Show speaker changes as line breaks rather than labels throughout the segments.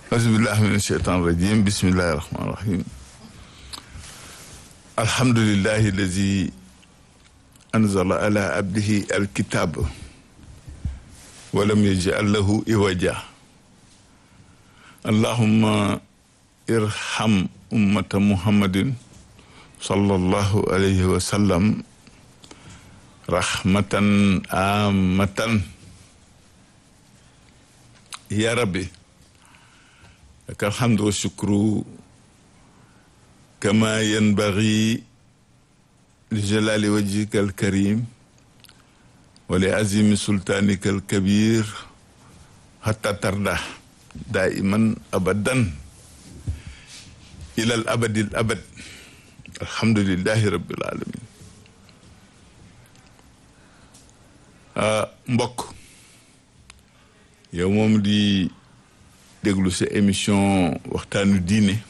auzubillahi min asheytan rajim bismillahi rahmani rahim alhamdulillahi allazi anzala ala abdihi alkitab walam yaj'al lahu iwaja allahumma irham ummata muhammadin sallallahu alayhi wa sallam rahmatan amatan ya rabbi laka alhamdu wa shukru kama yanbaghi li jalali wajhika alkarim wa li azimi sultanika alkabir hatta tarda daiman abadan ila al abadi al abad alhamdulillahi rabbil alamin mbokk yow moom di déglu sa émission waxtaanu diine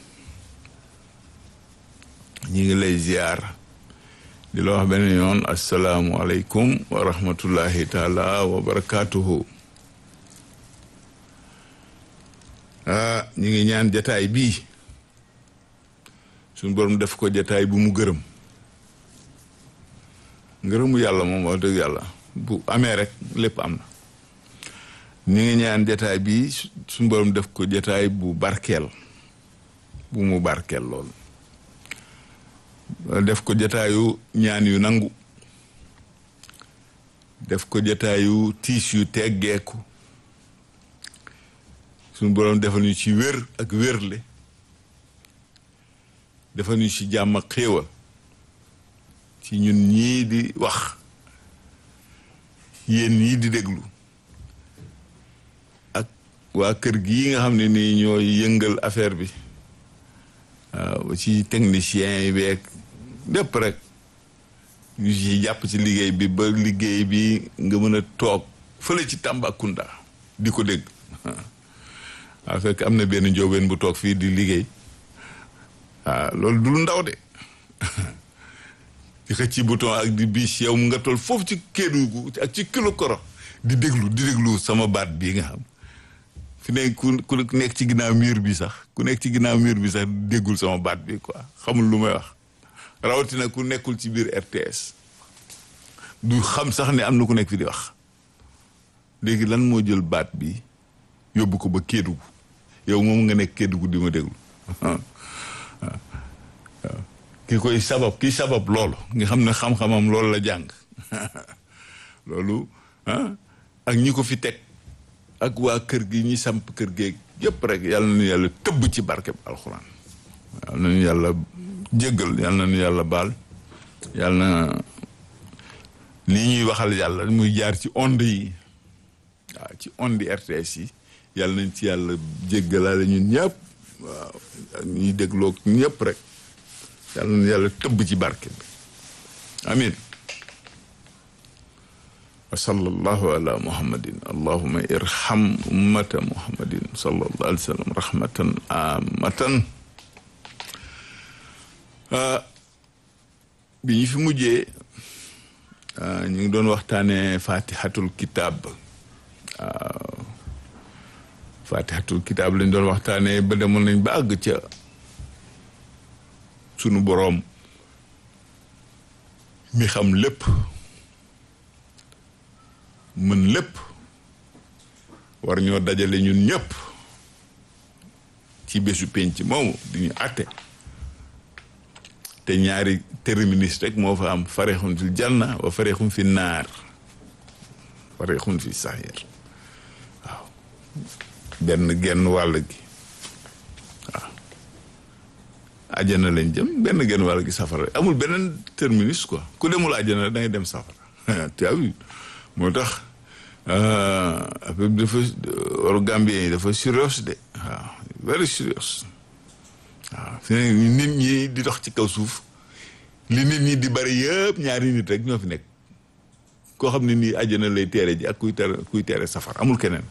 ñi ngi lay ziar di la wax benn yoon asalaamualeykum wa rahmatullahi taala wa barakaatuhu ah ñi ngi ñaan jataay bii suñu borom def ko jataay bu mu gërëm ngërëmu yàlla moom wax dëgg yàlla bu amee rek lépp am na ñi ngi ñaan jataay bi suñu borom def ko jataay bu barkeel bu mu barkeel lool def ko jataayu ñaan yu nangu def ko jataayu tiis yu teggeeku suñu borom defal ñu ci wér ak wérle defal ñu ci jàmm ak xéewal ci ñun ñii di wax yéen ñii di déglu ak waa kër gii nga xam ne nii ñooy yëngal affaire bi waaw ci technicien yi beeg lépp rek ñu ci jàpp ci liggéey bi ba liggéey bi nga mën a toog fële ci Tambacounda di ko dégg waaw fekk am na benn njóobeen bu toog fii di liggéey waaw loolu du lu ndaw de di xëcc ci bouton ak di biis yow nga toll foofu ci Kédougou ak ci kilo koro di déglu di déglu sama baat bii nga xam fi ne ku ku nekk ci ginnaaw mur bi sax ku nekk ci ginnaaw mur bi sax déggul sama baat bi quoi xamul lu may wax rawatina ku nekkul ci biir RTS du xam sax ne am na ku nekk fi di wax léegi lan moo jël baat bi yóbbu ko ba Kédougou yow moom nga nekk Kédougou di ma déglu waaw ki koy sabab ki sabab loolu nga xam ne xam-xamam loolu la jàng loolu ah ak ñi ko fi teg ak waa kër gi ñi samp kër geeg yëpp rek yàlla na ñu yàlla tëbb ci barkeb alxuraan yàlla na ñu yàlla jéggal yàlla na ñu yàlla baal yàlla na lii ñuy waxal yàlla muy jaar ci onde yi waaw ci onde RTS yi yàlla nañ ci yàlla jéggalaale ñun ñëpp waaw ak ñuy dégloog ñëpp rek yàlla na yàlla tëbb ci barke bi amin wa sallallahu ala muhammadin allahuma irham ummata muhammadin sallallahu alayhi wa sallam rahmatan amatan bi ñu fi mujjee ñu ngi doon waxtaane fatihatul kitab waaw fatihatul kitab lañ doon waxtaane ba demoon nañ ba àgg ca sunu boroom mi xam lépp mën lépp war ñoo dajale ñun ñëpp ci bésu penc moomu di ñu àtte te ñaari terminus rek moo fa am farexun fil janna wa farexun fi naar farexun fi saxir waaw benn genn wàll gi waaw ajana lañ jëm benn genn wàll gi safara amul beneen terminus quoi ku demul ajana da ngay dem safara tu as vu moo tax affaire bi dafa waru Gambien yi dafa sérieux de waaw very sérieux waaw fi ne nit ñi di dox ci kaw suuf li nit ñi di bari yëpp ñaari nit rek ñoo fi nekk koo xam ne nii ajana lay teere ji ak kuy tere kuy teere safara amul keneen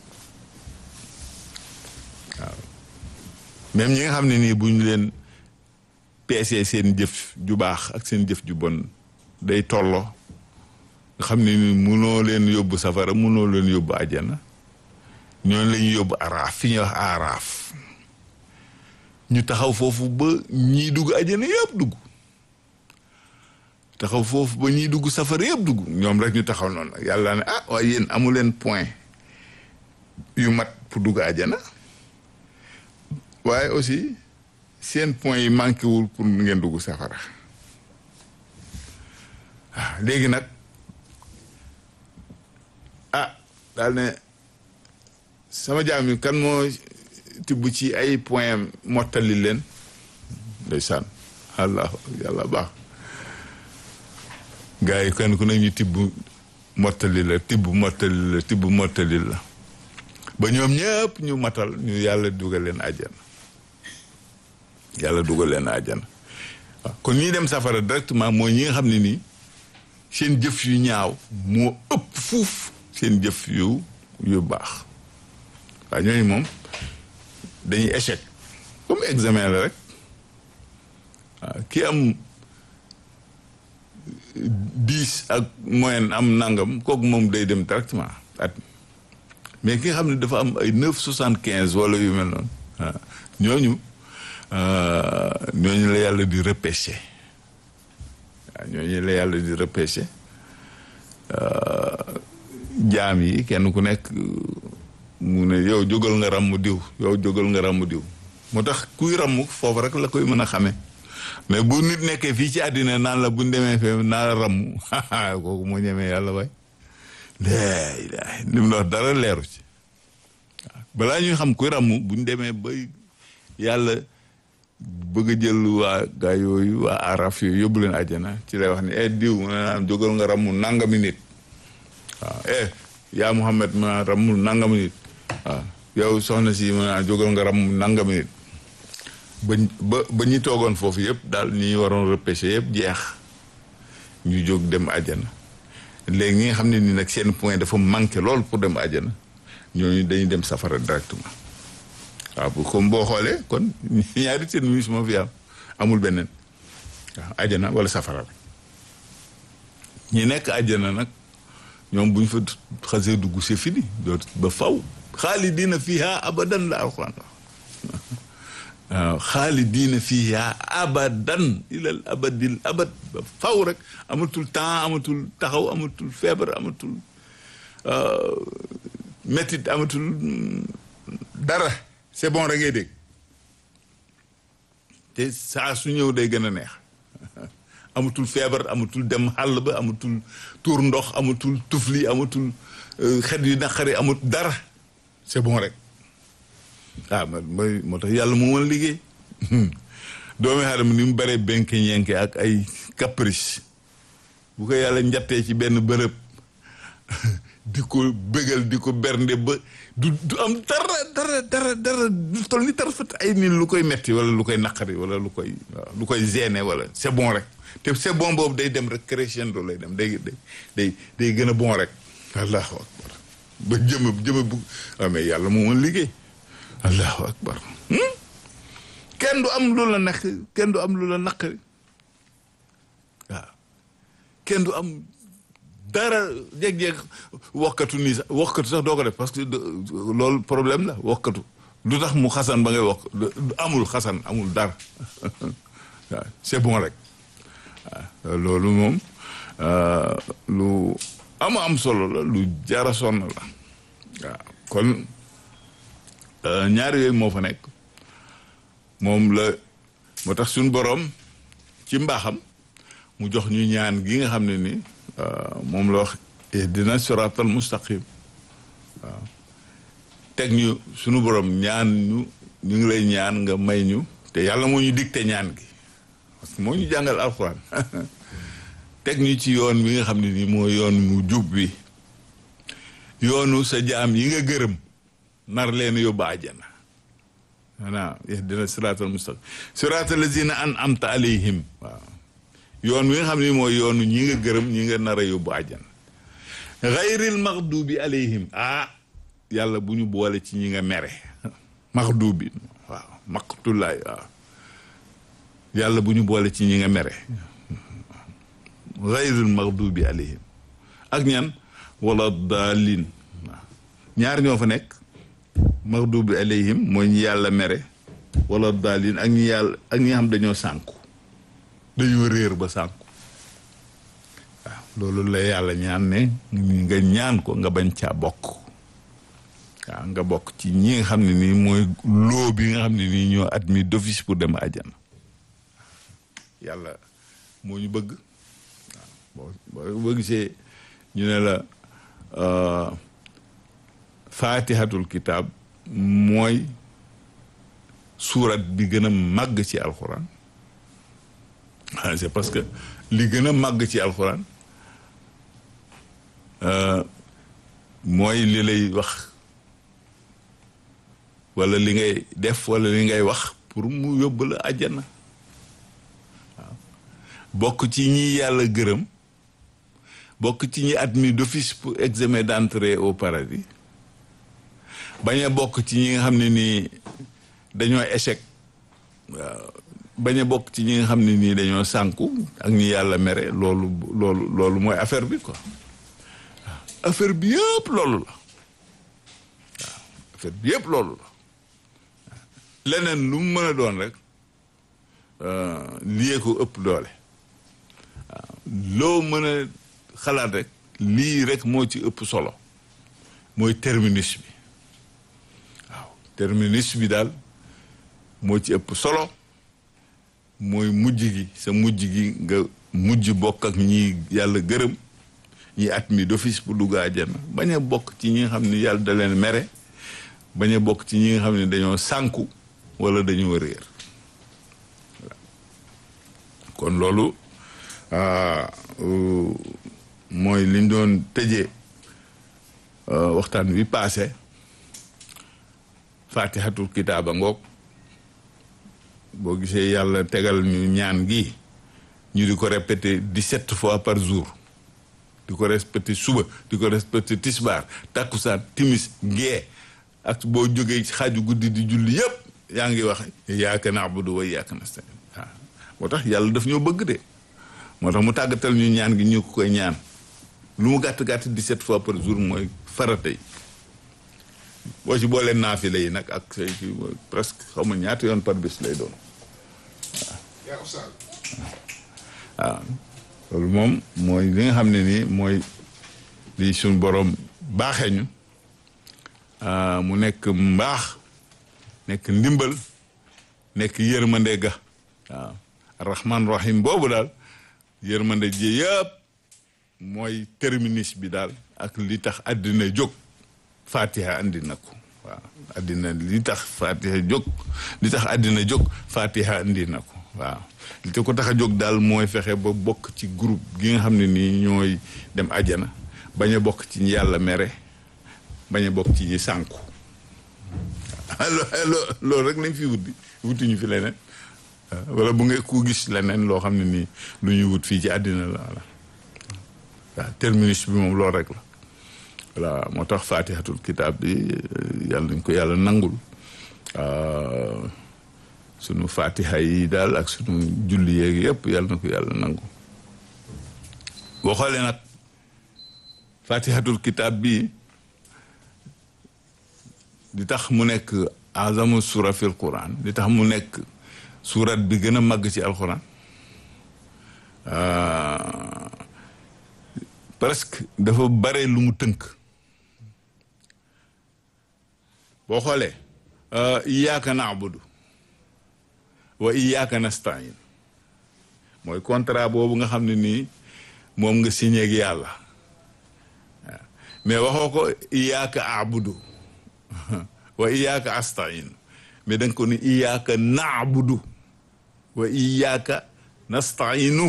waaw même ñi nga xam ne nii bu ñu leen peesee seen jëf ju baax ak seen jëf ju bon day tolloo nga xam ne ni munoo leen yóbbu safara munoo leen yóbbu àjjana ñooñu la ñuy yóbbu araaf fi ñuy wax araaf ñu taxaw foofu ba ñii dugg àjjana yëpp dugg taxaw foofu ba ñii dugg safara yëpp dugg ñoom rek ñu taxaw noonu nag yàlla ne ah waaye yéen amu leen point yu mat pour dugg àjjana waaye aussi seen point yi manqué wul pour ngeen dugg safara ah léegi nag ah daal ne sama jaam yi kan moo tibb ci ay point mottali leen ndeysaan allah yàlla baax gars yi kenn ku ne ñu tibb mottali la tibb mottali la tibb mottali la ba ñoom ñëpp ñu matal ñu yàlla dugal leen àjjana yàlla dugal leen àjjana waaw kon ñi dem safara directement mooy ñi nga xam ne nii seen jëf yu ñaaw moo ëpp fuuf seen jëf yu yu baax waaw ñooñu moom dañuy échec comme examen la rek waaw ki am dix ak moyenne am nangam kooku moom day dem directement at mais ki nga xam ne dafa am ay neuf soixante quinze wala yu mel noonu waaw ñooñu ñooñu la yàlla di repêché waaw ñooñu la yàlla di repêché jaam yi kenn ku nekk mu ne yow jógal nga ràmm diw yow jógal nga ràmm diw moo tax kuy ràmm foofu rek la koy mën a xamee mais bu nit nekkee fii ci àddina naan la bu ñu demee fee naa la ràmm kooku moo ñemee yàlla waay léegi li mu wax dara leeru ci waaw balaa ñuy xam kuy ràmm bu ñu demee ba yàlla bëgg a jël waa gaa yooyu waa araf yooyu yóbbu leen àjjana ci lay wax ni eh diw mu ne naan jógal nga ràmm nangami nit waaw eh yaa Muhammad ma ràmmul nangami nit waaw yow soxna si ma jógal nga ràmm nangami nit ba ba ba ñi toogoon foofu yëpp daal ñi waroon repêché yëpp jeex ñu jóg dem àjjana léegi ñi nga xam ne ni nag seen point dafa manqué lool pour dem àjjana ñooñu dañuy dem safara directement waaw bu comme boo xoolee kon ñaari terminus moo fi am amul beneen waaw àjjana wala safara ñi nekk àjjana nag ñoom bu ñu fa xasee dugg c'est fini doot ba faw xaalidiina fiiha abadan la alxuraan waaw xaalidiina fiiha abadan ilal abadil abad ba faw rek amatul temps amatul taxaw amatul feebar amatul métit amatul dara c'est bon rek ngay dégg te saa su ñëw day gën a neex amatul feebar amatul dem xàll ba amatul tuur ndox amatul tufli amatul xet yu naqari amatul dara c'est bon rek ah mooy moo tax yàlla moo mën a liggéey doomi aadama ni mu bare benke ñenke ak ay caprice bu ko yàlla njattee ci benn bërëb di ko bégal di ko bernde ba du du am dara dara dara dara du tol ni tarfat ay nit lu koy metti wala lu koy naqari wala lu koy waaw lu koy gêner wala c'est bon rek te c'est bon boobu day dem rek crescendo lay dem day day day day gën a bon rek allahu akbar ba jëma jëma bu waaw mais yàlla moo mën liggéey allahu akbar kenn du am lu la nekk kenn du am lu la naqari waaw kenn du am dara jeg-jeg wokkatu nii sax wokkatu sax doo ko def parce que loolu problème la wokkatu lu tax mu xasan ba ngay wokk amul xasan amul dara waaw c'est bon rek waaw loolu moom lu am am solo la lu jara sonn la waaw kon ñaari yooyu moo fa nekk moom la moo tax suñu boroom ci mbaaxam mu jox ñu ñaan gi nga xam ne ni moom la wax dina siratal mustaqim waaw teg ñu sunu borom ñaan ñu ñu ngi lay ñaan nga may ñu te yàlla moo ñu digte ñaan gi parce que moo ñu jàngal alxuraan teg ñu ci yoon bi nga xam ne nii moo yoon mu jub bi yoonu sa jaam yi nga gërëm nar leen yóbbu àjjana maanaam dina siratal mustaqim siratal lazina an amta alayhim waaw yoon wi nga xam ne mooy yoonu ñi nga gërëm ñi nga nar a yóbbu àjjana xayril maxdubi alayhim ah yàlla bu ñu boole ci ñi nga mere maxdubi waaw maqtulaay waaw yàlla bu ñu boole ci ñi nga mere xayril maxdubi alayhim ak ñan wala daalin waaw ñaar ñoo fa nekk maxdubi alayhim mooy ñi yàlla mere wala daalin ak ñi yàlla ak ñi xam dañoo sànku dañoo réer ba sànku waaw loolu la yàlla ñaan ne nga ñaan ko nga bañ caa bokk waaw nga bokk ci ñi nga xam ne nii mooy loo bi nga xam ne nii ñoo admis d'office pour dem àjjana yàlla moo ñu bëgg waaw boo boo gisee ñu ne la faatihatul kitaab mooy suurat bi gën a màgg ci alxuraan ah c'est parce que li gën a màgg ci alxuraan mooy li lay wax wala li ngay def wala li ngay wax pour mu yóbbu la àjjana waaw bokk ci ñi yàlla gërëm bokk ci ñi admis d'office pour examen d'entrée au paradis bañ a bokk ci ñi nga xam ne nii dañoo échec waaw bañ a bokk ci ñi nga xam ne nii dañoo sànku ak ñi yàlla mere loolu loolu loolu mooy affaire bi quoi waaw affaire bi yëpp loolu la waaw affaire bi yëpp loolu la leneen lu mu mën a doon rek lii ko ëpp doole waaw loo mën a xalaat rek lii rek moo ci ëpp solo mooy terminus bi waaw terminus bi daal moo ci ëpp solo mooy mujj gi sa mujj gi nga mujj bokk ak ñi yàlla gërëm ñi admis d'office pour dugg àjjana bañ a bokk ci ñi nga xam ne yàlla da leen mere bañ a bokk ci ñi nga xam ne dañoo sànku wala dañoo réer kon loolu mooy liñ doon tëjee waxtaan wi paase fatihatul kitaaba ngoog boo gisee yàlla tegal ñu ñaan gi ñu di ko répété dix-sept fois par jour di ko répété suba di ko répété tisbaar takkusaan timis gee ak boo jógee xaaju guddi di julli yépp yaa ngi wax iyyaka na'budu wa iyyaka nasta'in waaw moo tax yàlla daf ñoo bëgg de moo tax mu tàggatal ñu ñaan gi ñu ko koy ñaan lu mu gàtt gàtt dix-sept fois par jour mooy farata yi boo ci boolee naafila yi nag ak say ci presque xaw ma ñaata yoon par bés lay doon waaw waaw loolu moom mooy li nga xam ne nii mooy li suñ borom baaxee ñu mu nekk mbaax nekk ndimbal nekk yërmande ga waaw rahman rahim boobu daal yërmande ji yëpp mooy terminus bi daal ak li tax àddina jóg fatiha andi na ko waaw àddina li tax fatiha jóg li tax àddina jóg fatiha andi na ko waaw li te ko tax a jóg daal mooy fexe ba bokk ci groupe gi nga xam ne nii ñooy dem ajana bañ a bokk ci ñi yàlla mere bañ a bokk ci ñi sànku loolu rek lañ fi wuti wutuñu fi leneen wala bu nga ku gis leneen loo xam ne nii lu ñuy wut fii ci àddina la wala waaw terminus bi moom loolu rek la voilà moo tax fatihatul kitaab bi yàlla nañ ko yàlla nangul sunu fatiha yi daal ak sunu julli yeeg yëpp yàlla na ko yàlla nangu boo xoolee nag fatihatul kitaab bi di tax mu nekk azamu sura fil quran di tax mu nekk surat bi gën a màgg ci alquran presque dafa bare lu mu tënk boo xoolee iyyaka na'budu wa iyyaka nasta'in mooy contrat boobu nga xam ne nii moom nga signé ak yàlla mais waxoo ko iyyaka a'budu wa iyyaka asta'in mais da nga ko ni iyyaka na'budu wa iyyaka nasta'inu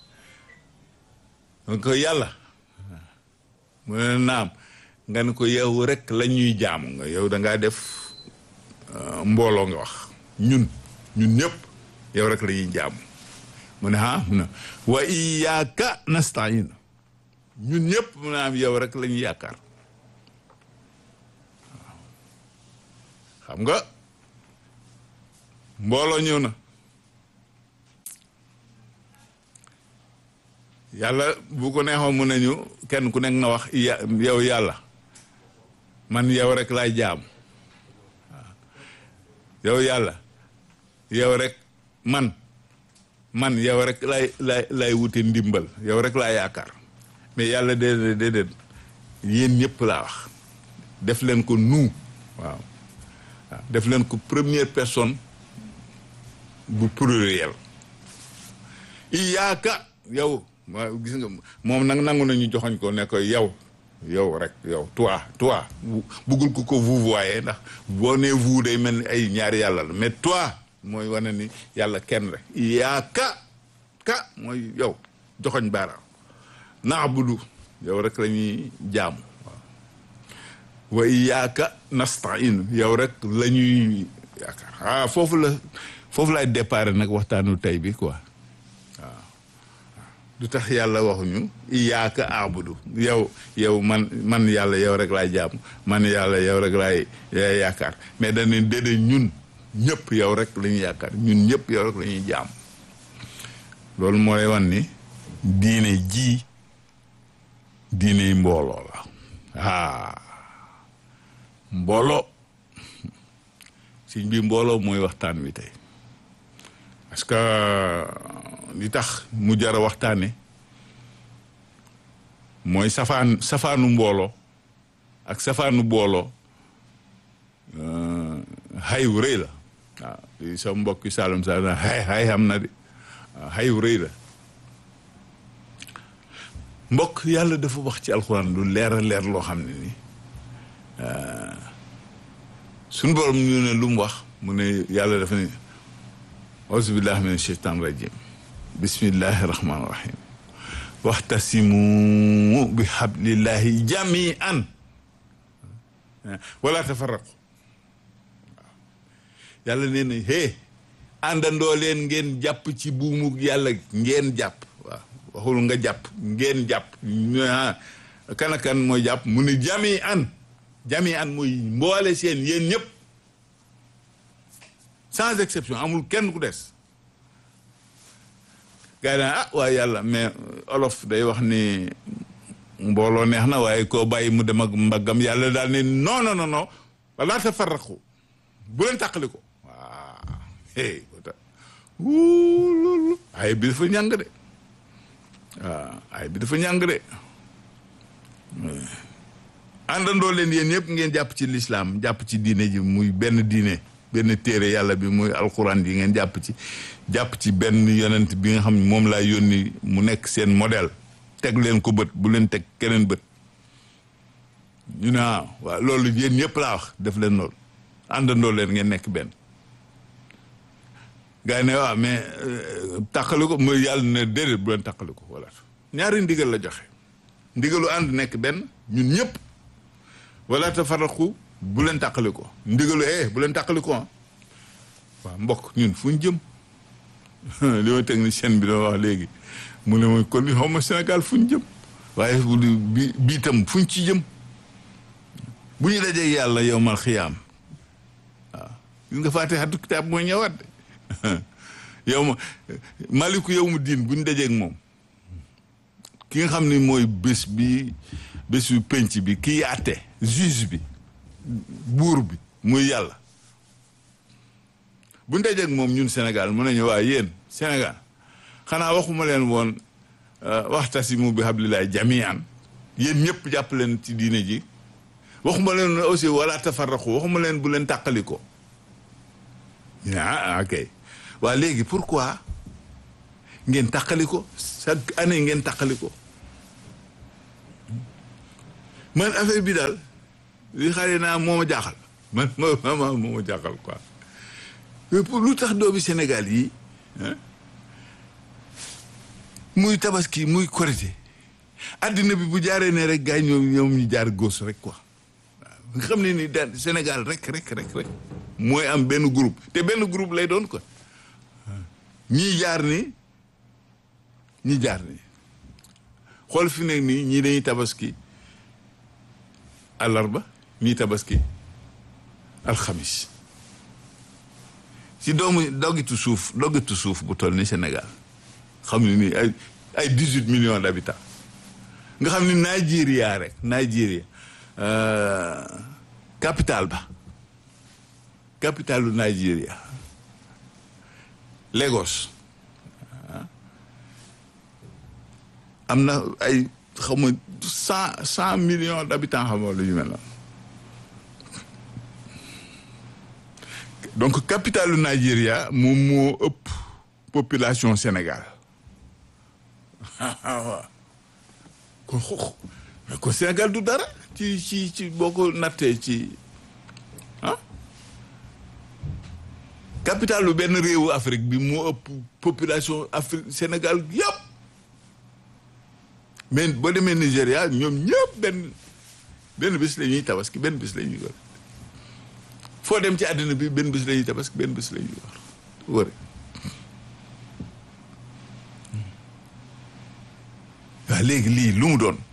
donc yàlla mu ne naam nga ne ko yow rek la ñuy jaamu nga yow da ngaa def mbooloo nga wax ñun ñun ñëpp yow rek la ñuy jaamu mu ne ah mu ne wa iyyaka nasta'in ñun ñëpp mu ne am yow rek la ñuy yaakaar xam nga mbooloo ñëw na yàlla bu ko neexoon mu nañu kenn ku nekk nga wax yow yàlla man yow rek laay jaam yow yàlla yow rek man man yow rek laay laay laay wute ndimbal yow rek laa yaakaar mais yàlla déedéet déedéet yéen ñëpp laa wax def leen ko nous waaw waaw def leen ko première personne bu pluriel iyaaka yow ma gis nga moom nag nangu nañu joxoñ ko ne ko yow yow rek yow toi toi buggul ko ko vous voyez ndax boo nee vous day mel ni ay ñaari yàlla la mais toi mooy wane ni yàlla kenn rek iyaaka ka mooy yow joxoñ baaraam naabudu yow rek la ñuy jaamu waaw wa iyaaka nastain yow rek la ñuy yaakaar ah foofu la foofu laay déparé nag waxtaanu tey bi quoi waaw du tax yàlla waxuñu iyaaka abudu yow yow man man yàlla yow rek laay jaamu man yàlla yow rek laay yaakaar mais dañ ne déedéet ñun ñëpp yow rek la ñuy yaakaar ñun ñëpp yow rek la ñuy jaam loolu mooy wan ni diine ji diine mbooloo la ah mbooloo sëñ bi mbooloo mooy waxtaan wi tey parce que li tax mu jar a waxtaane mooy safaan safaanu mbooloo ak safaanu booloo xayu rëy la waaw li sa mbokki Saalum Saalum xay xay xam na de waaw xayu rëy la mbokk yàlla dafa wax ci alxuraan lu leer a leer loo xam ne ni suñu borom ñu ne lu mu wax mu ne yàlla dafa ne auzu billahi min sheytan rajim bismillahi rahmani rahim waxtasimu bi hablillahi jamian wala tafarraqu yàlla nee na hé àndandoo leen ngeen jàpp ci buumu yàlla ngeen jàpp waaw waxul nga jàpp ngeen jàpp kan ak kan mooy jàpp mu ne jami an jami an mooy mboole seen yéen ñëpp sans exception amul kenn ku des gars yi daan ah waaye yàlla mais olof day wax ni mbooloo neex na waaye koo bàyyi mu dem ak mbaggam yàlla daal ne non non non non wala tafarraqu bu leen tàqali ko waaw hey loolu ay bi dafa ñàng de waaw ay bi dafa ñàng de àndandoo leen yéen ñëpp ngeen jàpp ci lislaam jàpp ci diine ji muy benn diine benn téere yàlla bi muy alxuraan yi ngeen jàpp ci jàpp ci benn yonent bi nga xam ne moom laa yónni mu nekk seen modèle teg leen ko bët bu leen teg keneen bët ñu ne waaw loolu yéen ñëpp laa wax def leen loolu àndandoo leen ngeen nekk benn gars yi ne waaw mais tàqali ko mooy yàlla ne déedéet bu leen tàqali ko voilà ñaari ndigal la joxe ndigalu ànd nekk benn ñun ñëpp wala tafarraqu bu leen tàqali ko ndigalu eh bu leen tàqali ko waaw mbokk ñun fu ñu jëm li ma technicien bi doon wax léegi mu ne mooy kon li xaw ma Sénégal fu ñu jëm waaye bi bii tam fu ñu ci jëm bu ñu dajee yàlla yow mal xiyaam waaw gis nga fàtte xatu kitaab mooy ñëwaat de yow ma maliku yow mu diin bu ñu dajeeg moom ki nga xam ne mooy bés bi bés bi penc bi kii àtte juge bi buur bi muy yàlla bu ñu dajeeg moom ñun Sénégal mën nañu waa yéen Sénégal xanaa waxuma leen woon waxtasimu bi hablillahi jamian yéen ñëpp jàpp leen ci diine ji waxuma leen aussi wala tafarraqu waxuma leen bu leen tàqali ko ah ok waa léegi pourquoi ngeen tàqali ko chaque année ngeen tàqali ko man affaire bi daal li xale naa moo ma jaaxal man ma ma moo ma jaaxal quoi mais pour lu tax doomi Sénégal yi muy tabaski muy korité addina bi bu jaaree ne rek gars yi ñoom ñoom ñu jaar gos rek quoi waaw nga xam ne ni daal Sénégal rek rek rek rek mooy am benn groupe te benn groupe lay doon quoi ñii jaar ni ñi jaar ni xool fi nekk nii ñii dañuy tabaski àllarba ñii tabaski alxamis si doomu doggitu suuf doggitu suuf bu toll ni Sénégal xam ne nii ay ay dix huit millions d'habitants nga xam ni Nigeria rek Nigeria capital ba capitalu Nigeria Lagos am na ay xaw ma cent cent millions d'habitants xam nga lu ñu mel noonu donc capitalu Nigeria moom moo ëpp population Sénégal waaw kon xoox mais kon Sénégal du dara ci ci ci boo ko nattee ci ah capitalu benn réewu Afrique bi moo ëpp population Afrique Sénégal yëpp mais boo demee Nigéria ñoom ñëpp benn benn bis la ñuy tabaski benn bis la ñuy wër foo dem ci àddina bi benn bis la ñuy tabaski benn bis la ñuy wër wëre waaw léegi lii lu mu doon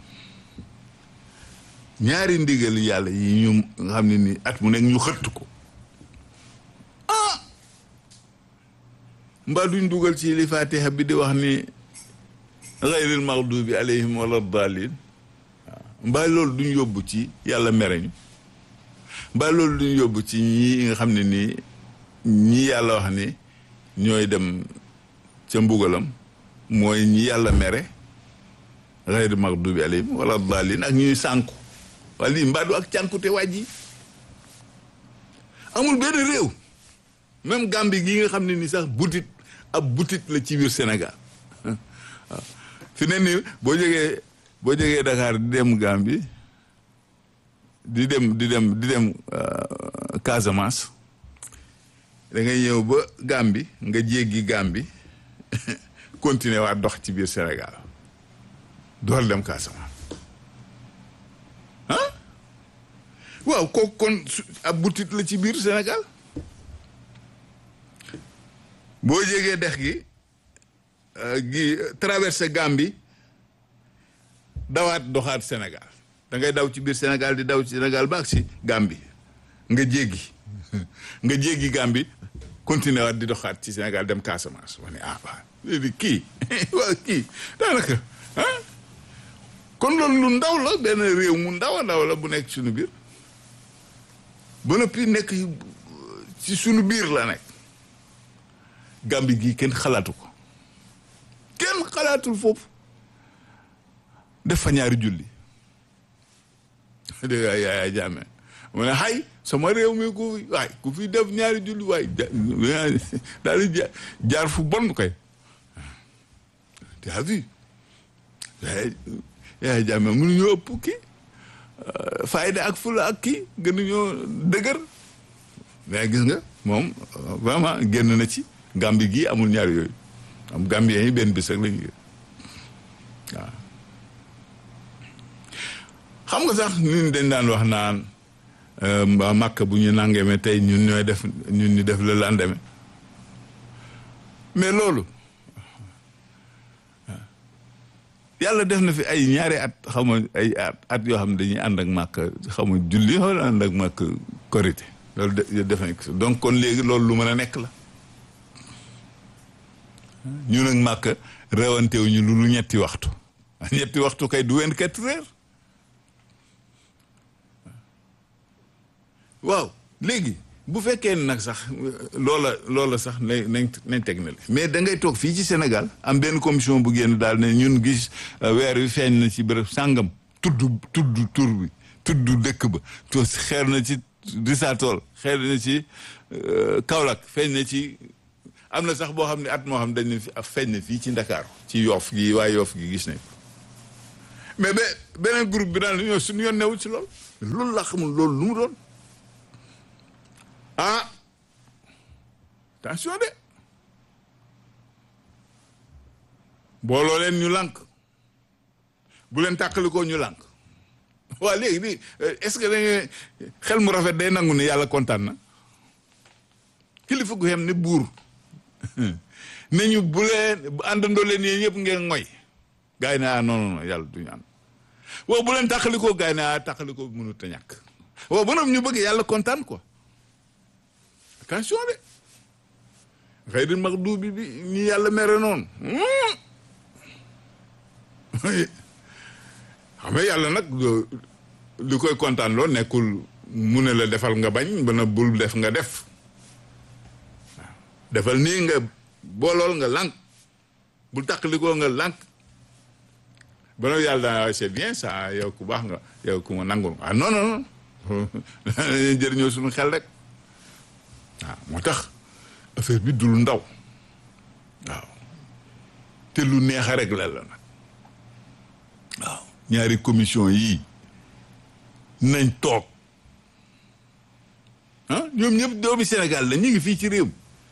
ñaari ndigal yàlla yi ñu nga xam ne ni at mu nekk ñu xëtt ko ah mbaa duñ dugal ci li fatiha bi di wax ni gayril maxdubi alayhim wala dalin waaw mbaa loolu duñ yóbbu ci yàlla mereñu mbaa loolu duñ yóbbu ci ñi nga xam ne nii ñi yàlla wax ni ñooy dem ca mbugalam mooy ñi yàlla mere gayril maxdubi alayhim wala dalin ak ñuy sànku waa lii mbaa du ak cànkute waaj yi amul benn réew même Gambie gi nga xam ne ni sax butit ab butit la ci biir Sénégal waaw fi ne nii boo jógee boo jógee Dakar di dem Gambie di dem di dem di dem Casamance da ngay ñëw ba Gambie nga jéggi Gambie continuer waa dox ci biir Sénégal dool dem Casamance ah waaw kooku kon ab butit la ci biir Sénégal boo jégee dex gi gi traversé Gambie dawaat doxaat Sénégal da ngay daw ci biir Sénégal di daw ci Sénégal ba ak si Gambie nga jéggi nga jéggi Gambie continué waat di doxaat ci Sénégal dem Casamance ma ne ah waaw léegi kii waaw kii daanaka ah kon loolu lu ndaw la benn réew mu ndaw a ndaw la bu nekk suñu biir ba noppi nekk ci suñu biir la nekk Gambie gii kenn xalaatu ko kenn xalaatul foofu def fa ñaari julli dégg nga Yaya Jammeh mu ne xay sama réew mi ku fi waay ku fi def ñaari julli waay daal di jaar fu bon kay tu as vu Yaya Jammeh mënuñoo ëpp kii fayda ak fula ak kii gënuñoo dëgër mais gis nga moom vraiment génn na ci Gambie gii amul ñaar yooyu am Gambien yi benn bés rek lañu waaw xam nga sax ñun dañ daan wax naan màkk bu ñu nangeeme tey ñun ñooy def ñun ñu def le lendemain mais loolu yàlla def na fi ay ñaari at xam nga ay at at yoo xam ne dañuy ànd ak màkk xam nga julli wala ànd ak màkk korité loolu def nañ ko donc kon léegi loolu lu mën a nekk la ñu nag màkk rewantewu ñu lu ñetti waxtu ñetti waxtu kay du vingt-quatre heures waaw léegi bu fekkee nag sax loola loola sax nañ nañ nañ teg na mais da ngay toog fii ci Sénégal am benn commission bu génn daal ne ñun gis weer wi feeñ na ci bërëb sàngam tudd tudd tur bi tudd dëkk ba to xeer na ci Risatol xeer na ci Kaolack feeñ na ci am na sax boo xam ne at moo xam dañ ne fi feeñ na fii ci Ndakaaru ci Yoff gi waa Yoff gi gis nañ mais ba beneen groupe bi daal ñoo suñu yoon newul ci loolu loolu laa xamul loolu lu mu doon ah attention de booloo leen ñu lànk bu leen tàqalikoo ñu lànk waa léegi nii est-ce que dañuy xel mu rafet day nangu ne yàlla kontaan na kilifa gu xem ne buur ne ñu bu leen àndandoo leen yéen ñëpp ngeen ngoy gaa yi ne ah non non yàlla duñu ànd waaw bu leen tàqalikoo gaa yi ne ah tàqalikoo mënut a ñàkk waaw ba ñu bëgg yàlla kontaan quoi attention de xëy di mag duubi bi ñi yàlla mere noonu xam nga yàlla nag li koy kontaan loo nekkul mu ne la defal nga bañ ba na bul def nga def defal nii nga boolool nga lànk bul tàqalikoo nga lànk ba nag yàlla daa c'est bien ça yow ku baax nga yow ku ma nangul ah non non non jëriñoo suñu xel rek waaw moo tax affaire bi dul ndaw waaw te lu neex a rek la la nag waaw ñaari commission yii nañ toog ah ñoom ñëpp doomi Sénégal la ñu ngi fii ci réew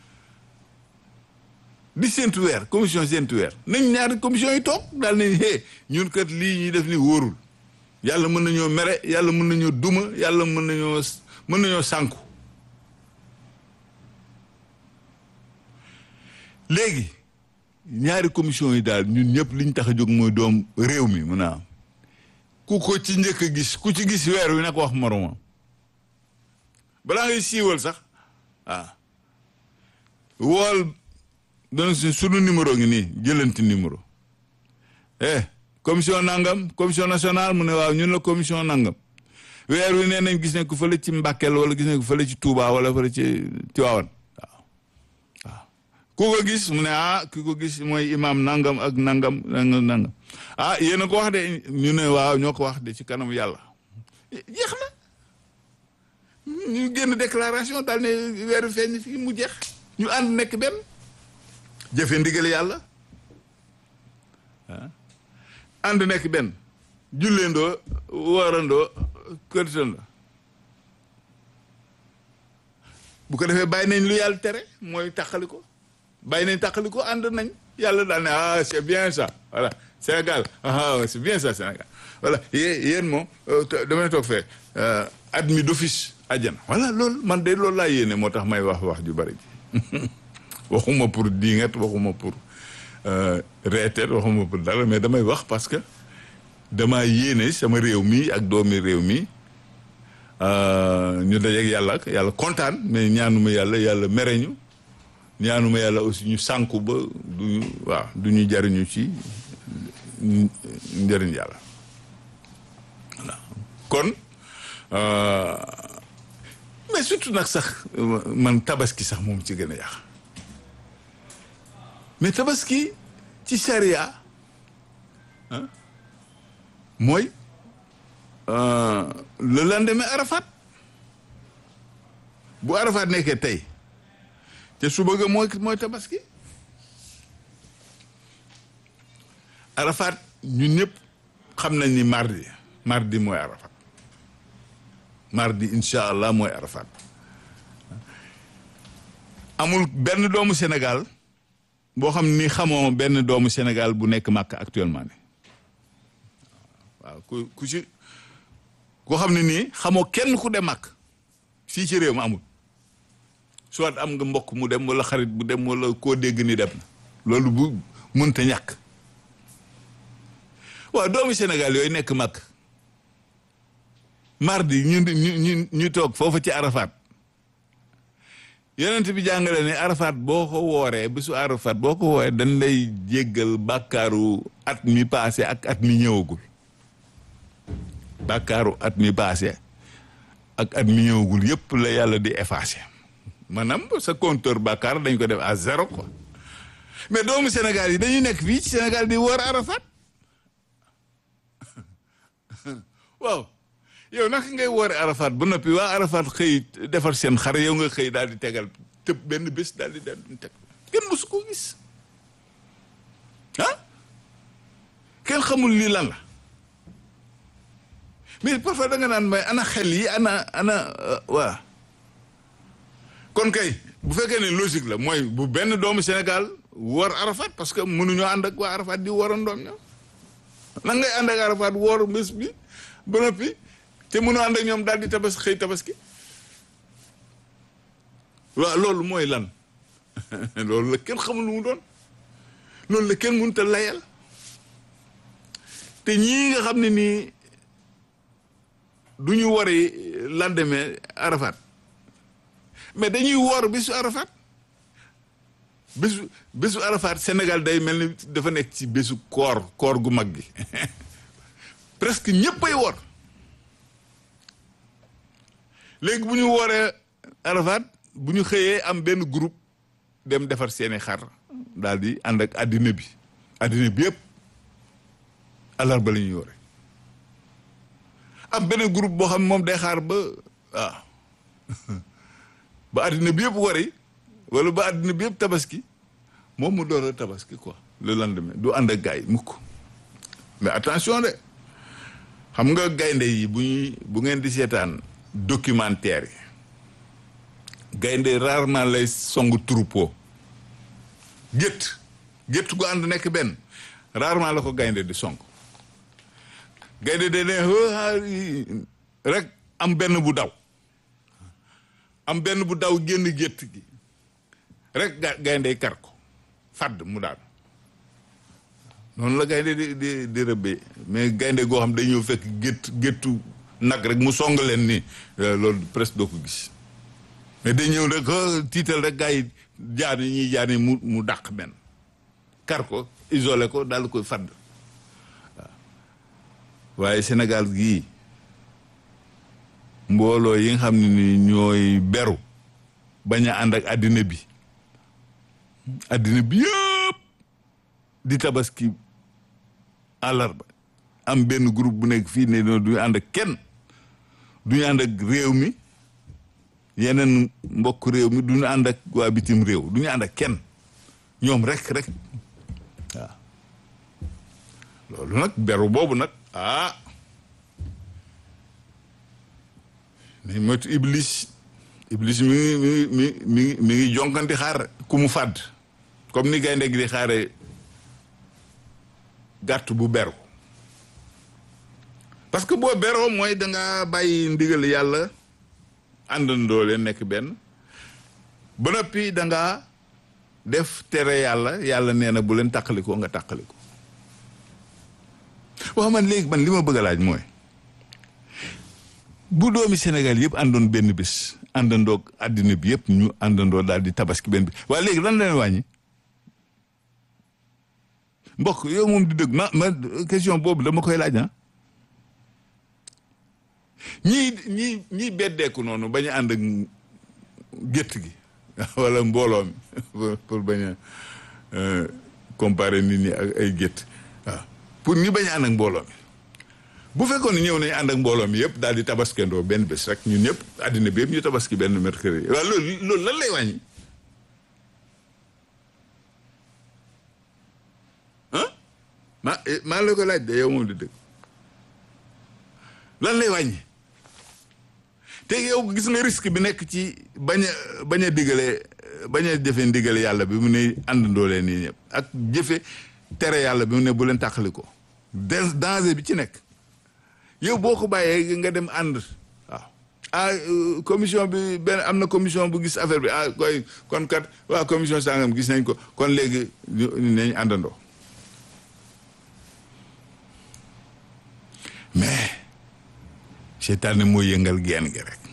di séntu weer commission séntu weer nañ ñaari commission yi toog daal nañ hé ñun kat lii ñuy def ni wóorul yàlla mën nañoo mere yàlla mën nañoo duma yàlla mën nañoo mën nañoo sànku léegi ñaari commission yi daal ñun ñëpp liñ tax a jóg mooy doom réew mi mun naa am ku ko ci njëkk a gis ku ci gis weer wi na ko wax moromam balaa ngay siiwal sax waaw wool dana su sunu numéro ngi nii jëlanti numéro eh commission nangam commission nationale mu ne waaw ñun la commission nangam weer wi nee nañ gis ne ku fële ci Mbàkkeel wala gis ne ku fële ci Touba wala fële ci Tiwaawan waaw waaw ku ko gis mu ne ah ki ko gis mooy imam nangam ak nangam nangam nangam ah yéen a ko wax de ñu ne waaw ñoo ko wax de ci kanam yàlla jeex na ñu génn déclaration daal ne weeru feeñ fii mu jeex ñu ànd nekk benn jëfe ndigal yàlla ah ànd nekk benn julleendoo woorandoo këritandoo bu ko defee bàyyi nañ lu yàlla tere mooy tàqali ko bàyyi nañ tàqali ko ànd nañ yàlla daal ne ah c'est bien ça voilà Sénégal ah c'est bien ça Sénégal voilà yéen moom damay toog fee admis d'office àjjana voilà loolu man de loolu laa yéene moo tax may wax wax ju bari ji waxuma pour diingat waxuma pour reeteet waxuma pour dara mais damay wax parce que damaa yéene sama réew mi ak doomi réew mi ñu dajeeg yàlla ak yàlla kontaan mais ñaanuma yàlla yàlla mere ñu ñaanuma yàlla aussi ñu sànku ba du waaw du ñu jariñu ci njëriñ yàlla voilà kon mais surtout nag sax man tabaski sax moom ci gën a yàq mais tabaski ci charia mooy le lendemain arafat bu arafat nekkee tey te suba ga mooy mooy tabaski arafat ñun ñëpp xam nañ ni mardi mardi mooy arafat mardi incha allah mooy arafat amul benn doomu Sénégal boo xam ni xamoo benn doomu Sénégal bu nekk màkk actuellement ni waaw ku ku ci koo xam ne nii xamoo kenn ku dem màkk fii ci réew mi amul soit am nga mbokk mu dem wala xarit bu dem wala koo dégg ni dem na loolu bu mënta ñàkk waaw doomu Sénégal yooyu nekk màkk mardi ñu ñu ñu toog foofu ci Arafat yonent bi jàngale ne Arafat boo ko wooree bésu Arafat boo ko wooree dañ lay jéggal bàkkaaru at mi passé ak at mi ñëwagul bàkkaaru at mi passé ak at mi ñëwagul yëpp la yàlla di effacé maanaam sa compteur bàkkaar dañ ko def à zéro quoi mais doomu Sénégal yi dañuy nekk fii ci Sénégal di woor Arafat waaw yow naka ngay woore Arafat ba noppi waa Arafat xëy defar seen xar yow nga xëy daal di tegal tëb benn bés daal di daal di teg kenn mosu ko gis ah kenn xamul lii lan la mais parfois da nga naan may ana xel yi ana ana waa kon kay bu fekkee ne logique la mooy bu benn doomu Sénégal woor Arafat parce que mënuñoo ànd ak waa Arafat di woorandoom ñoom nan ngay ànd ak Arafat woor bés bi ba noppi te mënu ànd ak ñoom daal di tabas xëy tabaski waaw loolu mooy lan loolu la kenn xamul lu mu doon loolu la kenn mënut a layal te ñii nga xam ne nii du ñu wari lendemain Arafat mais dañuy woor bésu Arafat bésu bésu Arafat Sénégal day mel ni dafa nekk ci bésu koor koor gu mag gi presque ñëppay woor léegi bu ñu wooree Arafat bu ñu xëyee am benn groupe dem defar seeni xar daal di ànd ak àddina bi àddina bi yëpp alarba la ñuy yore am beneen groupe boo xam ne moom day xaar ba waaw ba àddina bi yëpp wari wala ba àddina bi yëpp tabaski moom mu door a tabaski quoi le lendemain du ànd ak gars yi mukk mais attention de xam nga gaynde yi bu ñuy bu ngeen di seetaan documentaire yi gaynde rarement lay song troupeau gétt gétt gu ànd nekk benn rarement la ko gaynde di song gaynde de ne rek am benn bu daw am benn bu daw génn gétt gi rek ga gaynde kar ko fàdd mu daal noonu la gaynde di di di rëbbee mais gaynde goo xam day ñëw fekk gétt géttu nag rek mu song leen ni loolu presque doo ko gis mais day ñëw rek tiital rek gars yi jaar yi ñuy jaar ni mu mu dàq benn kar ko isolé ko daal di koy fàdd waaw waaye Sénégal gii mbooloo yi nga xam ne ni ñooy beru bañ a ànd ak àddina bi àddina bi yëpp di tabaski àllarba am benn groupe bu nekk fii ne du ñu ànd ak kenn du ñu ànd ak réew mi yeneen mbokk réew mi du ñu ànd ak waa bitim réew du ñu ànd ak kenn ñoom rek rek waaw loolu nag beru boobu nag ah nañ moytu iblis iblis mi ngi mi ngi mi ngi mi ngi jonkanti xaar ku mu fàdd comme ni gaynde gi di xaare gàtt bu beru parce que boo beroo mooy danga bàyyi ndigal yàlla àndandoo leen nekk benn ba noppi danga def tere yàlla yàlla nee na bu leen tàqalikoo nga tàqaliko waaw man léegi man li ma bëgg a laaj mooy bu doomi Sénégal yëpp àndoon benn bés àndandoo àddina bi yëpp ñu àndandoo daal di tabaski benn bi waaye léegi lan leen wàññi mbokk yow moom di dëgg ma ma question boobu dama koy laaj ah ñii ñii ñii beddeeku noonu bañ a ànd ak gétt gi wala mbooloo mi pour bañ a comparer nit ñi ak ay gétt waaw pour ñi bañ a ànd ak mbooloo mi bu fekkoon ne ñëw nañu ànd ak mbooloo mi yëpp daal di tabaskendoo benn bés rek ñun ñëpp àddina bi yëpp ñu tabaski benn mercredi waaw loolu loolu lan lay wàññi ah maa maa la ko laaj de yow moom di dëgg lan lay wàññi te yow gis nga risque bi nekk ci bañ a bañ a digale bañ a jëfe ndigale yàlla bi mu ne àndandoo leen nii ñëpp ak jëfe tere yàlla bi mu ne bu leen tàqali ko danger bi ci nekk yow boo ko bàyyee nga dem ànd waaw ah commission bi benn am na commission bu gis affaire bi ah koy kon kat waa commission sangam gis nañ ko kon léegi nañ àndandoo mais seytaane mooy yëngal geen gi rek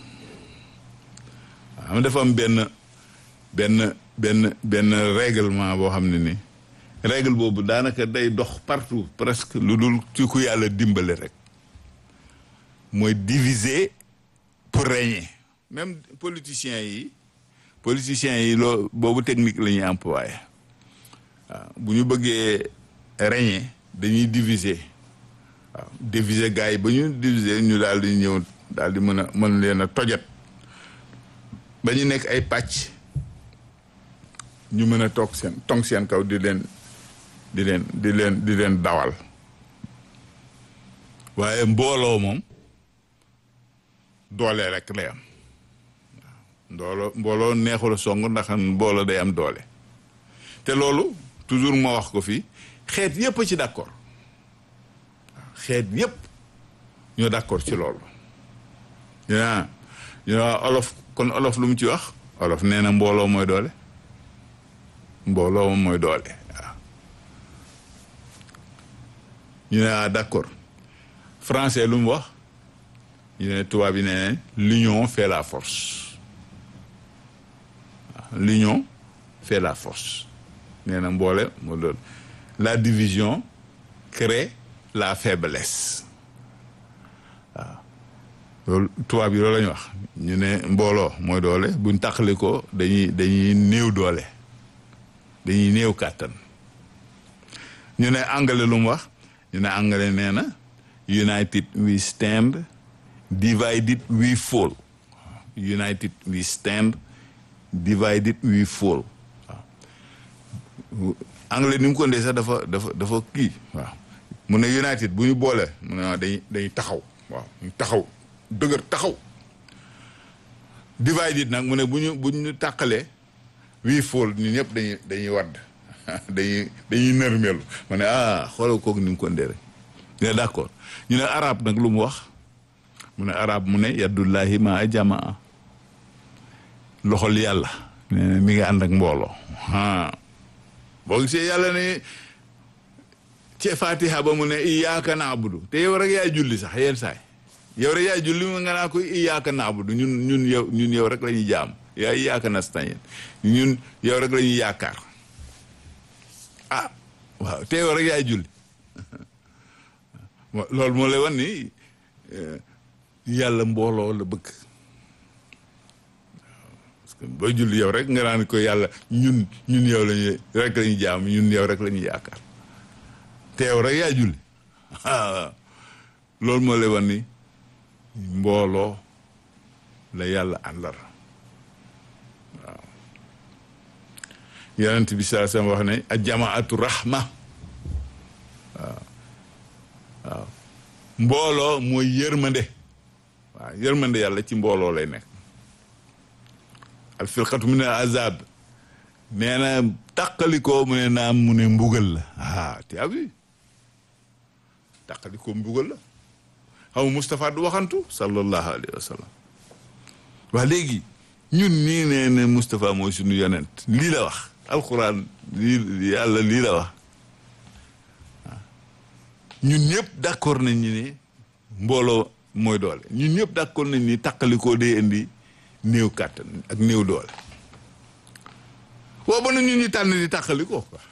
waaw dafa am benn benn benn benn règlement boo xam ne ni règle boobu daanaka day dox partout presque lu dul ci ku yàlla dimbale rek mooy diviser pour régner même politiciens yi politiciens yi loo boobu technique la ñuy employé waaw bu ñu bëggee régner dañuy diviser waaw diviser gars yi ba ñu diviser ñu daal di ñëw daal di mën a mën leen a tojat ba ñu nekk ay pàcc ñu mën a toog seen tong seen kaw di leen di leen di leen di leen dawal waaye mbooloo moom doole rek lay am waaw mbooloo mbooloo neexul a song ndax mbooloo day am doole te loolu toujours ma wax ko fii xeet yépp a ci d'accord xeet yépp ñoo d'accord ci loolu yaa ñu olof kon olof lu mu ci wax olof nee na mbooloo mooy doole mbooloo moom mooy doole waaw ñu ne ah d'accord français lu mu wax ñu ne tubaab yi nee l'union fait la force waaw l'union fait la force nee na mboole moo doon la division crée la faiblesse waaw loolu tubaab yi loolu la ñu wax ñu ne mbooloo mooy doole buñ tàqali ko dañuy dañuy néew doole dañuy néew kàttan ñu ne anglais lu mu wax ñu ne anglais nee na united we stand divided we fall united we stand divided we fall waaw anglais ni mu ko ndee sax dafa dafa dafa kii waaw mu ne united bu ñu boole mu ne dañuy dañuy taxaw waaw ñu taxaw dëgër taxaw divided nag mu ne bu ñu bu ñu tàqalee wii fool ñu ñëpp dañuy dañuy wadd dañuy dañuy nërmelu ma ne ah xoolal kooku ni mu ko ndee rek ne d'accord ñu ne arab nag lu mu wax mu ne arab mu ne yaddullahi ma a jamaa loxol yàlla nee na mi ngi ànd ak mbooloo ah boo gisee yàlla ne ci fatiha ba mu ne iyyaka na'budu te yow rek yaay julli sax yenn saay yow rek yaay julli nga naa ko iyyaka na'budu ñun ñun yow ñun yow rek la ñuy jaam yaa iyyaka nasta'in ñun yow rek la ñuy yaakaar ah waaw te yow rek yaay julli loolu moo lay wan ni yàlla mbooloo la bëgg parce que booy julli yow rek nga naan ko yàlla ñun ñun yow lañuy rek la ñuy jaam ñun yow rek la ñuy yaakaar te yow rek yaay julli loolu moo lay wan ni mbooloo la yàlla àndal waaw yonent bi saa sam wax ne a jamaatu rahma waaw waaw mbooloo mooy yërmande waaw yërmande yàlla ci mbooloo lay nekk al firqatu mu ne azab nee na tàqalikoo mu ne naam mu ne mbugal la ah tu as vu tàqalikoo mbugal la xaw Moustapha du waxantu sallallahu alayhi wa sallam waa léegi ñun nii nee ne Moustapha mooy suñu yonent lii la wax alquran lii yàlla lii la wax ñun ñëpp d'accord nañ ni ne mbooloo mooy doole ñun ñëpp d'accord nañ ni tàqalikoo day indi néew kàttan ak néew doole waaw ba na ñun ñu tànn di tàqalikoo quoi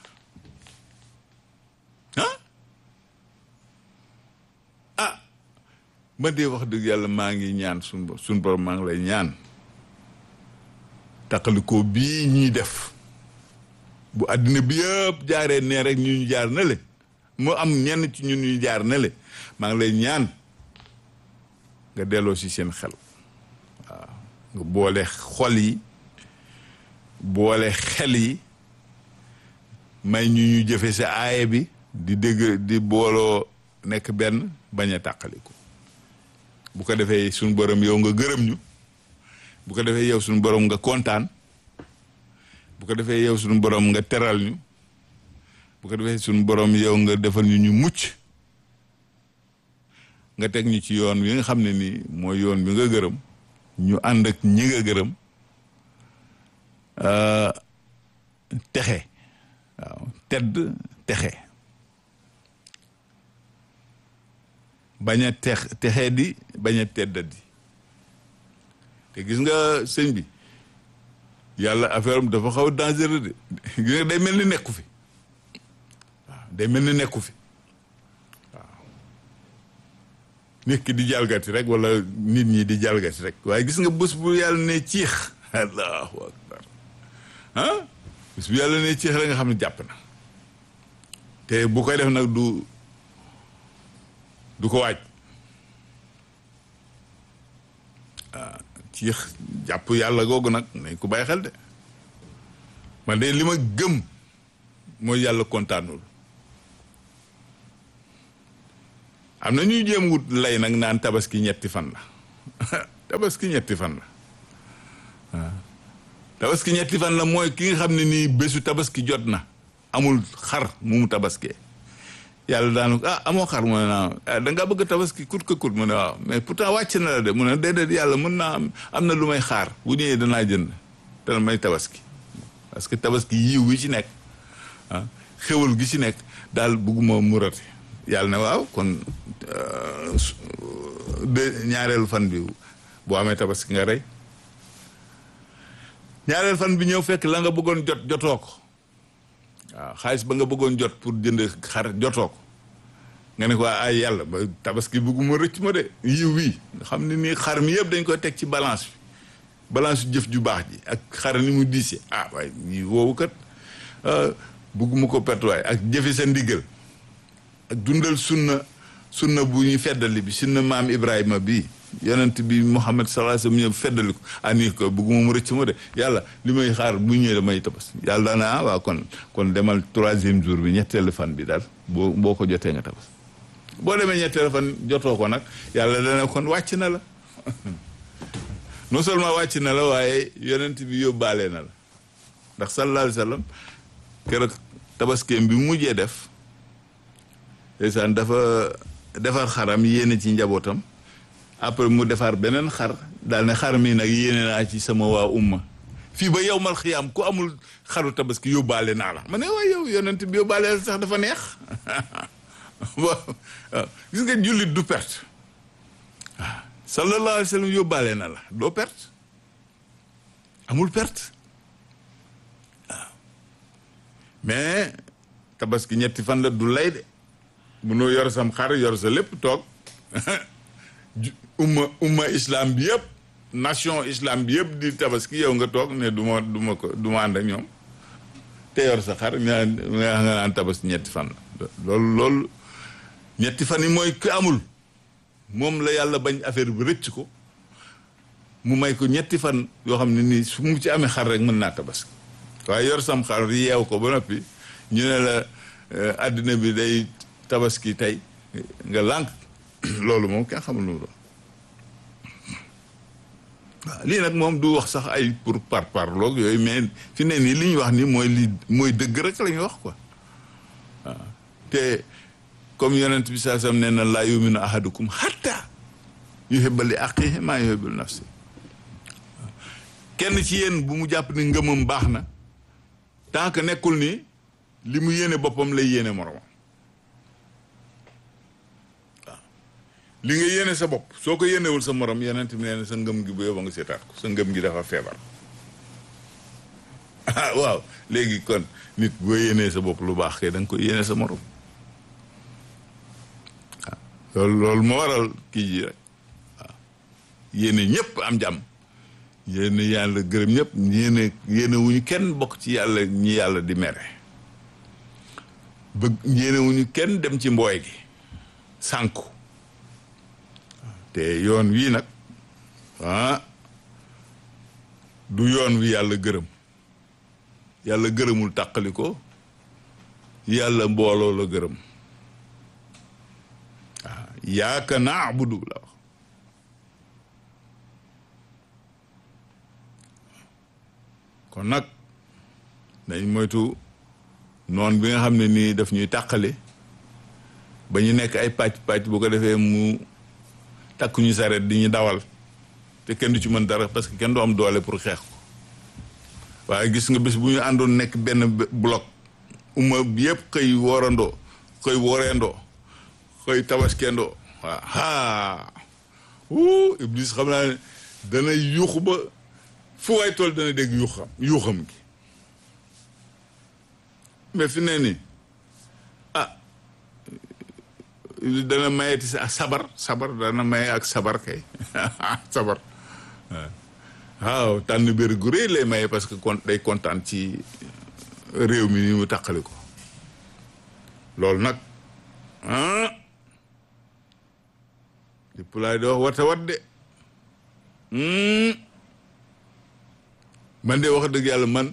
ah ah ma dee wax dëgg yàlla maa ngi ñaan suñ suñ borom maa ngi lay ñaan tàqalikoo bii ñuy def bu àddina bi yëpp jaaree nee rek ñu ñu jaar na le mu am ñenn ci ñun ñu jaar na le maa ngi lay ñaan nga delloo si seen xel waaw nga boole xol yi boole xel yi may ñu ñu jëfe sa aaye bi di dégg di booloo nekk benn bañ a tàqaliku bu ko defee suñu borom yow nga gërëm ñu bu ko defee yow suñu borom nga kontaan bu ko defee yow suñu borom nga teral ñu bu ko defee suñu borom yow nga defal ñu ñu mucc nga teg ñu ci yoon wi nga xam ne nii mooy yoon bi nga gërëm ñu ànd ak ñi nga gërëm texe waaw tedd texe bañ a tex texee di bañ a teddadi te gis nga sëñ bi yàlla affaire am dafa xaw dangereux de gis nga day mel ni nekku fi waaw day mel ni nekku fi waaw nit ki di jalgati rek wala nit ñi di jalgati rek waaye gis nga bés bu yàlla ne ciix allahu akbar ah bés bu yàlla ne ciix rek nga xam ne jàpp na te bu koy def nag du du ko waaj ah ciix jàpp yàlla googu nag nañ ko bàyyi xel de man de li ma gëm mooy yàlla kontaanul am na ñuy jéem wut lay nag naan tabaski ñetti fan la tabaski ñetti fan la waaw tabaski ñetti fan la mooy ki nga xam ne nii bésu tabaski jot na amul xar mu mu tabaskee yàlla daanu ah amoo xar mu ne naa da ngaa bëgg tabaski kut ko kut mu ne waaw mais pourtant wàcc na la de mu ne déedéet yàlla mën naa am am na lu may xaar bu ñëwee danaa jënd dana may tabaski parce que tabaski yiw wi ci nekk ah xéwal gi ci nekk daal bëgguma murate yàlla ne waaw kon de ñaareelu fan bi boo amee tabaski nga rey ñaareel fan bi ñëw fekk la nga bëggoon jot jotoo ko waaw xaalis ba nga bëggoon jot pour jënd xar jotoo ko nga ne ko ay yàlla ba tabaski bëgguma rëcc ma de yiw wii nga xam ne nii xar mi yëpp dañ koy teg ci balance bi balance jëf ju baax ji ak xar ni mu diise ah waaye yi woowu kat bugguma ko pertuwaay ak jëfe sa ndigal ak dundal sunna sunna bu ñu feddali bi sunna maam Ibrahima bi yonent bi Muhammad sallallahu alayhi wasallam ñëw feddali ko ani ko bugguma mu rëcc ma de yàlla li may xaar bu ñëwee damay tabas yàlla daana ah waa kon kon demal troisième jour bi ñetteelu fan bi daal boo boo ko jotee nga tabas boo demee ñetteelu fan jotoo ko nag yàlla dana kon wàcc na la non seulement wàcc na la waaye yonent bi yóbbaale na la ndax sallallahu alayhi wasallam keroog tabaskeem bi mu mujjee def ndeysaan dafa defar xaram yéene ci njabootam après mu defar beneen xar daal ne xar mi nag yéene naa ci sama waa umma fii ba yow mal xiyaam ku amul xaru tabaski yóbbaale naa la ma ne waaye yow yonent bi yóbbaale la sax dafa neex waaw gis nga jullit du perte waaw sallallahu alayhi wa sallam yóbbaale na la doo perte amul perte waaw mais tabaski ñetti fan la du lay de munoo yor sam xar yor sa lépp toog umma umma islam bi yëpp nation islam bi yëpp di tabaski yow nga toog ne du ma du ma ko du ma ànd ak ñoom te yor sa xar nga nga naan tabaski ñetti fan la loolu loolu ñetti fan yi mooy ku amul moom la yàlla bañ affaire bi rëcc ko mu may ko ñetti fan yoo xam ne nii su mu ci amee xar rek mën naa tabaski waaye yor sam xar yeew ko ba noppi ñu ne la àddina bi day tabaski tey nga lànk loolu moom kenn xamul lu mu doon waaw lii nag moom du wax sax ay pour par parloog yooyu mais fi ne nii li ñu wax ni mooy li mooy dëgg rek la ñu wax quoi waaw te comme yonent bi saa sam nee na laa yuminu ahadukum hatta yuhibba li aqihi maa yuhibbu li nafsi kenn ci yéen bu mu jàpp ni ngëmam baax na tant que nekkul ni li mu yéene boppam lay yéene moromam waaw li nga yéene sa bopp soo ko yéenewul sa morom yonent bi nee na sa ngëm gi bu yóbba nga seetaat ko sa ngëm gi dafa feebar ah waaw léegi kon nit boo yéenee sa bopp lu baax kay da nga koy yéene sa morom loolu loolu moo waral kii ji rek waaw yéene ñëpp am jàmm yéene yàlla gërëm ñëpp yéene yéene wuñu kenn bokk ci yàlla ñi yàlla di mere bëgg yéene wuñu kenn dem ci mbooy gi sànku te yoon wii nag ah du yoon wi yàlla gërëm yàlla gërëmul tàqali ko yàlla mbooloo la gërëm yaaka naabudu la wax kon nag dañ moytu noon bi nga xam ne nii daf ñuy tàqale ba ñu nekk ay pàcc pàcc bu ko defee mu takk ñu saret di ñu dawal te kenn du ci mën dara parce que kenn du am doole pour xeex ko waaye gis nga bés bu ñu àndoon nekk benn bloc umma bi yëpp xëy woorandoo xëy wooreendoo xëy tabaskendoo waaw haa wuu iblis xam naa ne dana yuuxu ba fu waay tool dana dégg yuuxam yuuxam gi mais fi ne nii ah dana mayeti sa sabar sabar dana maye ak sabar kay sabar waaw tànn bér gu rëy lay maye parce que kon day kontaan ci réew mi ni mu tàqali ko loolu nag ah di pulaay di wax wata wat de man de wax dëgg yàlla man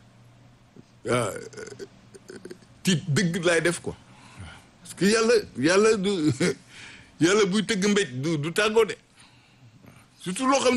tiit dëgg laay def ko parce que yàlla yàlla du yàlla buy tëgg mbéj du du tàggoo de surtout loo xam